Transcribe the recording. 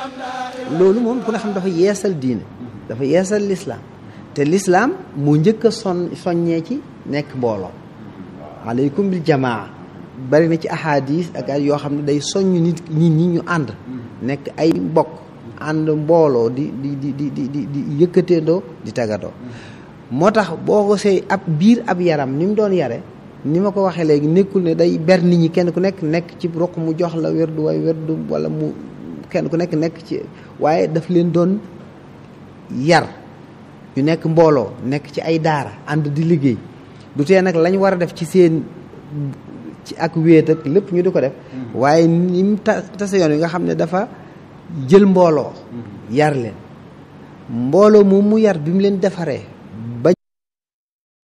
loolu moom ku ne xam dafa yeesal diine dafa yeesal lislaam te lislaam mu njëkk a son soññee ci nekk mbooloo aleykum bil jamaa bari na ci ahadis ak ay yoo xam ne day soññ nit nit ñi ñu ànd nekk ay mbokk ànd mbooloo di di di di di di di yëkkateendoo di tagatoo moo tax boo ko see ab biir ab yaram ni mu doon yare ni ma ko waxee léegi nekkul ne day ber nit ñi kenn ku nekk nekk ci roq mu jox la werdu way werdu wala mu kenn ku nekk nekk ci waaye daf leen doon yar ñu nekk mbooloo nekk ci ay daara ànd di liggéey du tee nag lañ war a def ci seen ci ak wéet ak lépp ñu di ko def waaye ni mu ta tase yoon yi nga xam ne dafa jël mbooloo yar leen mbooloo moom mu yar bi mu leen defaree